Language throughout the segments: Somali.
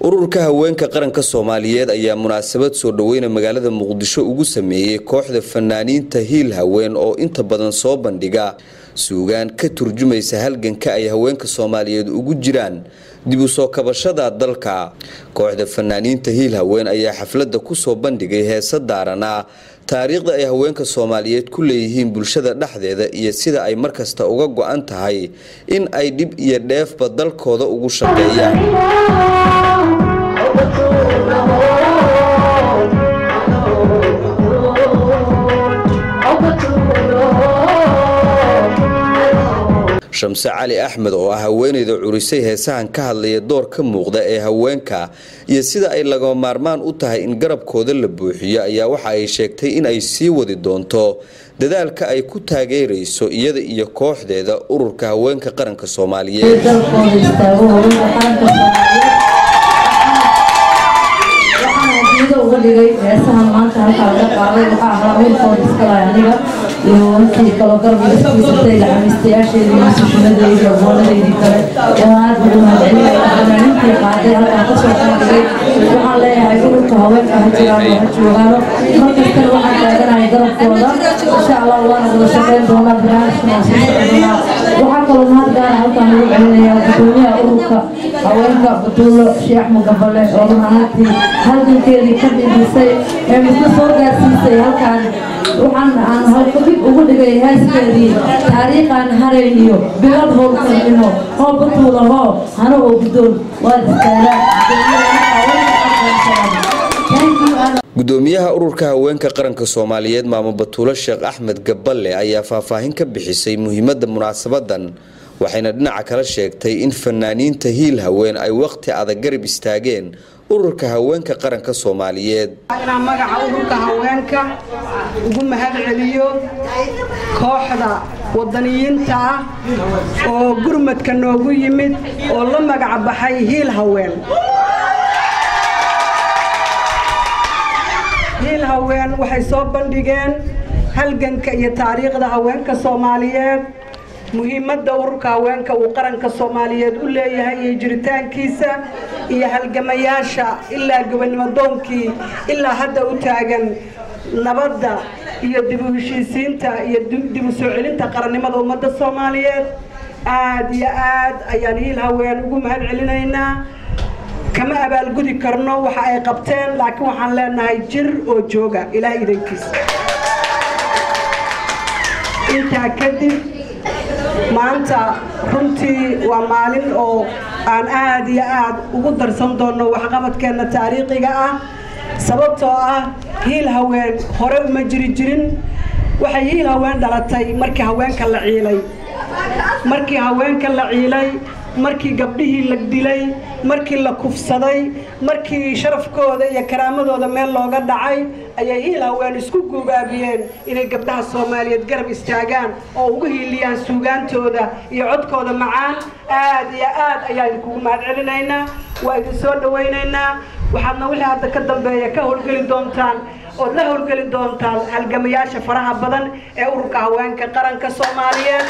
ururka haweenka qaranka soomaaliyeed ayaa munaasabad soo dhaweyna magaalada muqdisho ugu sameeyey kooxda fanaaniinta hiil haween oo inta badan soo bandhiga suugaan ka turjumaysa halganka ay haweenka soomaaliyeed ugu jiraan dib u soo kabashada dalka kooxda fanaaniinta hiil haween ayaa xafladda kusoo bandhigay heesa daarana taariikhda ay haweenka soomaaliyeed ku leeyihiin bulshada dhexdeeda iyo sida ay markasta uga go-an tahay in ay dhib iyo dheefba dalkooda ugu shaqeeyaan shamse cali axmed oo ah haweeneyda curisay heesahan ka hadlaya door ka muuqda ee haweenka iyo sida ay lagama maarmaan u tahay in garabkooda la buuxiyo ayaa waxa ay sheegtay in ay sii wadi doonto dadaalka ay ku taageerayso iyada iyo kooxdeeda ururka haweenka qaranka soomaaliyeed uga dhigay heesahan maanta halkaa laga qaaday waxaa ahaa wiilkooda iskalaay aniga iyo intii kaloo garbigiisatay lacamistayaasheedii masuushimadeydii aboonadeydii kale oo aad ugu mahadcelinaya fanaaniintii qaaday halkaa kasoo bandhigay waxaan leeyahay ururka haweenka ha jiraan oo ha joogaano markastana waxaan taaganahay garabkooda insha allah waana wada shaqeyn doonaa barnaamijkana sii socon doonaa waxaa kaloo mahad gaara halkaan ugu celinaya gudoomiyaha ururka haweenka batuulo sheekh mugabale oo runaantii halgankeedii ka dhindhisay ee misna soo gaarsiisay halkaan waxaan aan halkudhig ugu dhigay heeskeedii taariikhaan harayniyo bilad howlkarnimo hoo batuula hoo hana oo gudoon waad istaagaan gudoomiyaha ururka haweenka qaranka soomaaliyeed maamo batuulo sheekh axmed gaballe ayaa faahfaahin ka bixisay muhiimadda munaasabadan waxayna dhinaca kala sheegtay in fanaaniinta hiil haween ay waqti adag garab istaageen ururka haweenka qaranka soomaaliyeed inaan magaca ururka haweenka ugu mahad celiyo kooxda wadaniyiinta ah oo gurmadka noogu yimid oo la magac baxay hiil haween hiil haween waxay soo bandhigeen halganka iyo taariikhda haweenka soomaaliyeed muhiimadda ururka haweenka uu qaranka soomaaliyeed u leeyahay iyo jiritaankiisa iyo halgamayaasha ilaa gobonimodoonkii ilaa hadda u taagan nabadda iyo dib u heshiisiinta iyo dib u soo celinta qarannimada ummadda soomaaliyeed aad iyo aad ayaan hiil haween ugu mahad celinaynaa kama abaalgudi karno waxa ay qabteen laakiin waxaan leenahay jir oo jooga ilaahay idankiisa intaa kadib maanta runtii waa maalin oo aan aad iyo aad ugu darsan doonno waxqabadkeenna taariikhiga ah sababtoo ah hiil haween hore uma jiri jirin waxay hiil haween dhalatay markii haweenka la ciilay markii haweenka la ciilay markii gabdhihii la dilay markii la kufsaday markii sharafkooda iyo karaamadooda meel looga dhacay ayay hiil haween isku guubaabiyeen inay gabdhaha soomaaliyeed garab istaagaan oo ugu hiiliyaan suugaantooda iyo codkooda macaan aad iyo aad ayaan idinkugu mahad celinaynaa waa idin soo dhawaynaynaa waxaadna wixii hadda ka dambeeya ka howlgeli doontaan ood la howlgeli doontaan halgamayaasha faraha badan ee ururka haweenka qaranka soomaaliyeed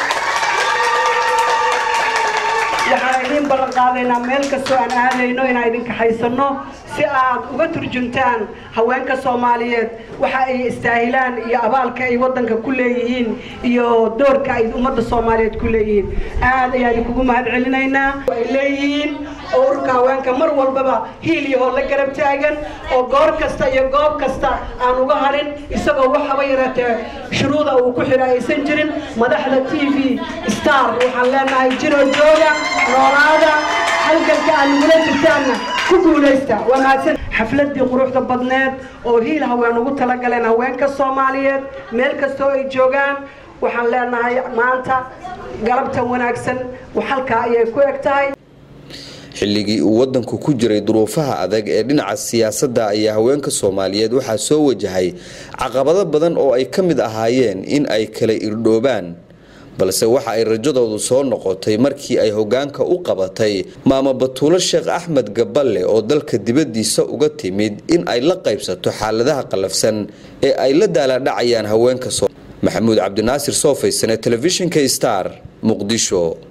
waxaan idiin ballan qaadaynaa meel kastoo aan aadayno inaan idin kaxaysano si aad uga turjuntaan haweenka soomaaliyeed waxa ay istaahilaan iyo abaalka ay waddanka ku leeyihiin iyo doorka ay ummadda soomaaliyeed ku leeyihiin aad ayaan idinkugu mahad celinaynaa ay leeyihiin oo ururka haweenka mar walbaba hiil iyo hoo la garab taagan oo goor kasta iyo goob kasta aan uga harin isagoo waxaba yaratee shuruuda uu ku xidha aysan jirin madaxda t v star waxaan leenahay jiroo jooga noolaada halganka aad nagula jirtaanna ku guulaysta waa mahadsan xafladii quruxda badneed oo hiil haween ugu talagaleen haweenka soomaaliyeed meel kastoo ay joogaan waxaan leenahay maanta galabtan wanaagsan halkaa ayay ku eg tahay xilligii uu wadanku ku jiray duruufaha adag ee dhinaca siyaasadda ayaa haweenka soomaaliyeed waxaa soo wajahay caqabado badan oo ay ka mid ahaayeen in ay kala irdhoobaan balse waxa ay rajadoodu soo noqotay markii ay hogaanka u qabatay maamo batuulo sheekh axmed gaballe oo dalka dibaddiisa uga timid in ay la qaybsato xaaladaha qallafsan ee ay la daaladhacayaan haweenka maxamuud cabdinaasir soofaysane telefishinka star muqdisho